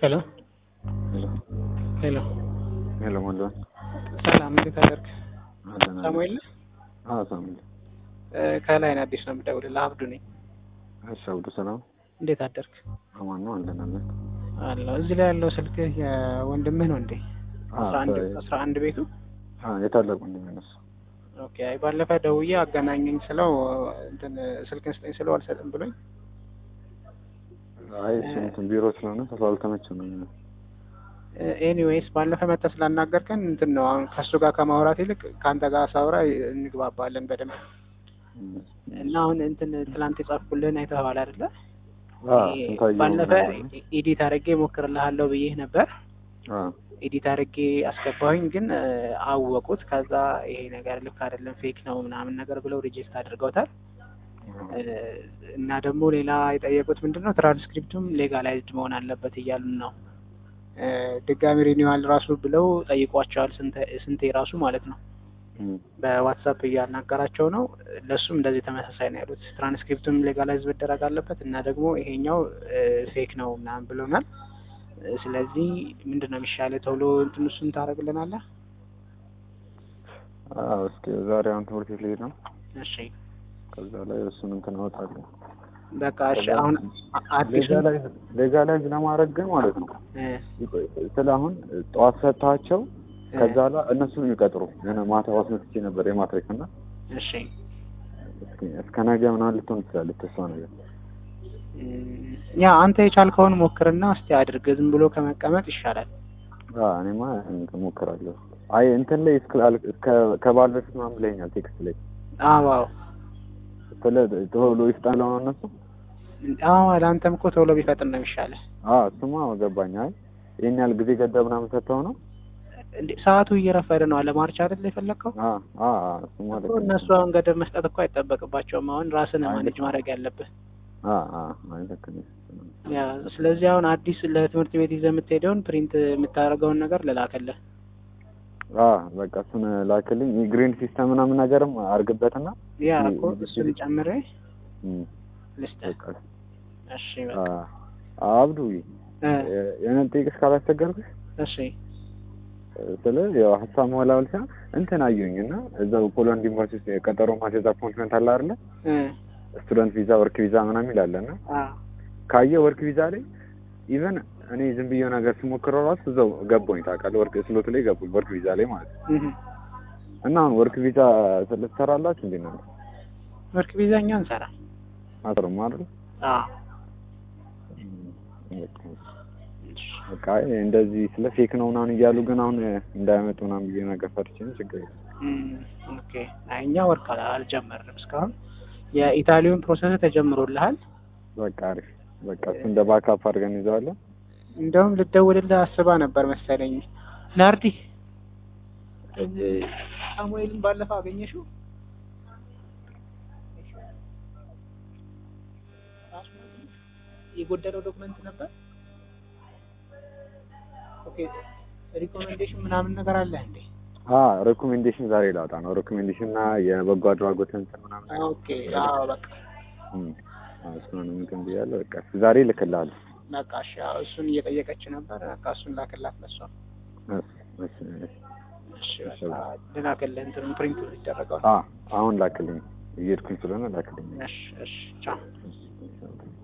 ሄሎ ሄሎ ሄሎ ሄሎ ወንድም ሰላም፣ እንዴት አደርክ? አለን ሳሙኤል ነህ? አዎ ሳሙኤል እ ከላይ ነው አዲስ ነው የምደውልልህ። አብዱ ነኝ። እሺ አብዱ ሰላም እንዴት አደርክ? አማን ነው አለን አለን አለሁ። እዚህ ላይ ያለው ስልክህ የወንድምህ ነው እንዴ? አዎ አስራ አንድ ከ- አስራ አንድ ቤቱ አዎ የታላቅ ወንድሜ ነው እሱ ኦኬ። አይ ባለፈ ደውዬ አገናኘኝ ስለው እንትን ስልክን ስጠኝ ስለው አልሰጥም ብሎኝ አይ እሱ እንትን ቢሮ ስለሆነ ስላልተመቸው ነው ኤኒዌይስ ባለፈ መጥተህ ስላናገርከን እንትን ነው አሁን ከእሱ ጋር ከማውራት ይልቅ ከአንተ ጋር ሳውራ እንግባባለን በደንብ እና አሁን እንትን ትላንት የጻፍኩልህን አይተኸዋል አይደለ? አዎ ስንታየው ባለፈ ነበር። ኤዲት አድርጌ ሞክርልሃለሁ ብዬህ ነበር። አዎ ኤዲት አድርጌ አስገባሁኝ፣ ግን እ፣ አወቁት። ከዛ ይሄ ነገር ልክ አይደለም ፌክ ነው ምናምን ነገር ብለው ሪጀክት አድርገውታል። እ፣ እና ደግሞ ሌላ የጠየቁት ምንድን ነው ትራንስክሪፕቱም ሌጋላይዝድ መሆን አለበት እያሉን ነው። እ፣ ድጋሚ ሪኒዋል ራሱ ብለው ጠይቋቸዋል፣ ስንተ- ስንቴ ራሱ ማለት ነው። እም፣ በዋትሳፕ እያናገራቸው ነው። ለሱም እንደዚህ ተመሳሳይ ነው ያሉት። ትራንስክሪፕቱም ሌጋላይዝ መደረግ አለበት እና ደግሞ ይሄኛው ፌክ ነው ምናምን ብሎናል። እ፣ ስለዚህ ምንድን ነው የሚሻለ ቶሎ እንትን እሱን ታደርግልናለህ? አዎ እስኪ ዛሬ አሁን ትምህርት ቤት ልሄድ ነው እሺ ከዛ ላይ እሱን እንትን አወጣለሁ በቃ እሺ። አሁን አ- አዲሱ ሌጋላይዝ ሌጋላይዝ ለማድረግ ግን ማለት ነው እ፣ ስለ አሁን ጠዋት ሰጥታቸው ከዛ ላይ እነሱ ነው የሚቀጥሩ የሆነ ማታ አስመትቼ ነበር የማትሪክ እና እሺ እስኪ እስከ ነገ ምናምን ልትሆን ትችላለች እሷ ነገር እም፣ ያ አንተ የቻልከውን ሞክርና እስቲ አድርግ። ዝም ብሎ ከመቀመጥ ይሻላል። አዎ እኔማ እሞክራለሁ። አይ እንትን ላይ እስከ እስከ- ከበዓል በፊት ምናምን ብለኸኛል ቴክስት ላይ አዎ አዎ ስለ ቶሎ ይፍጣለው ነው እነሱ። አዎ ለአንተም እኮ ቶሎ ቢፈጥን ነው የሚሻለ። አዎ እሱማ ገባኝ። አይ ይሄን ያህል ጊዜ ገደብ ምናምን ሰጥተው ነው። እንዴ ሰዓቱ እየረፈደ ነው። አለማርች አይደል የፈለግከው? አዎ አዎ አዎ እሱማ ልክ እኮ ነው። እነሱ አሁን ገደብ መስጠት እኮ አይጠበቅባቸውም። አሁን ራስን አይ፣ ማኔጅ ልክ ነው። ማድረግ ያለብህ አዎ አዎ አይ ልክ ነህ። ያ። ስለዚህ አሁን አዲስ ለትምህርት ቤት ይዘህ የምትሄደውን ፕሪንት የምታደርገውን ነገር ልላክልህ። አዎ በቃ እሱን ላክልኝ። የግሪን ሲስተም ምናምን ነገርም አድርግበትና ያ ይ- እኮ ይ- እሱን ጨምሬ እም፣ ልስጥህ። በቃ እሺ በቃ አዎ አብዱ እ፣ የሆነ ጠይቅሽ ካላስቸገርኩሽ እሺ ስለ ያው ሀሳብ መወላወል ሳይሆን እንትን አየሁኝ እና እዛው ፖላንድ ዩኒቨርሲቲ ውስጥ የቀጠሮ ማስያዝ አፖይንትመንት አለ አይደለ? እ፣ ስቱደንት ቪዛ ወርክ ቪዛ ምናምን ይላል እና አ ካየ ወርክ ቪዛ ላይ ኢቨን እኔ ዝም ብዬው ነገር ስሞክረው ራሱ እዛው ገባኝ ታውቃለህ። ወርክ ስሎት ላይ ገባኝ ወርክ ቪዛ ላይ ማለት ነው። እህ እና አሁን ወርክ ቪዛ ልትሰራላችሁ እንዴ ነው ወርክ ቪዛ እኛ እንሰራ። አጥሩም አይደል? አ በቃ አይ እንደዚህ ስለ ፌክ ነው ምናምን እያሉ ግን አሁን እንዳያመጡ ምናምን ብዬ ነገር ፈርቼ ነው። ችግር የለም። እም፣ ኦኬ። አይ እኛ ወርክ አላ- አልጀመርንም እስካሁን። የኢታሊውን ፕሮሰስ ተጀምሮልሃል። በቃ አሪፍ። በቃ እሱ እንደ ባካፕ አድርገን ይዘዋለን። እንደውም ልደውልልህ አስባ ነበር መሰለኝ። ናርዲ እ፣ ሳሙኤልን ባለፈው አገኘሽው? የጎደለው ዶክመንት ነበር። ኦኬ ሪኮሜንዴሽን ምናምን ነገር አለ እንዴ? አ ሬኮሜንዴሽን ዛሬ ላውጣ ነው። ሬኮሜንዴሽን እና የበጎ አድራጎት እንትን ምናምን ነገር ኦኬ አዎ በቃ እም፣ አዎ እሱን እንትን ብያለሁ። በቃ ዛሬ እልክልሃለሁ። በቃ እሺ፣ አዎ እሱን እየጠየቀች ነበር። በቃ እሱን ላክላት ለሷ። እሺ፣ እሺ፣ እሺ። እሺ በቃ ልላክልህ እንትኑን ፕሪንት ይደረገው። አ አሁን ላክልኝ። እየሄድኩኝ ስለሆነ ላክልኝ። እሺ እሺ ቻው። እሺ፣ እሺ።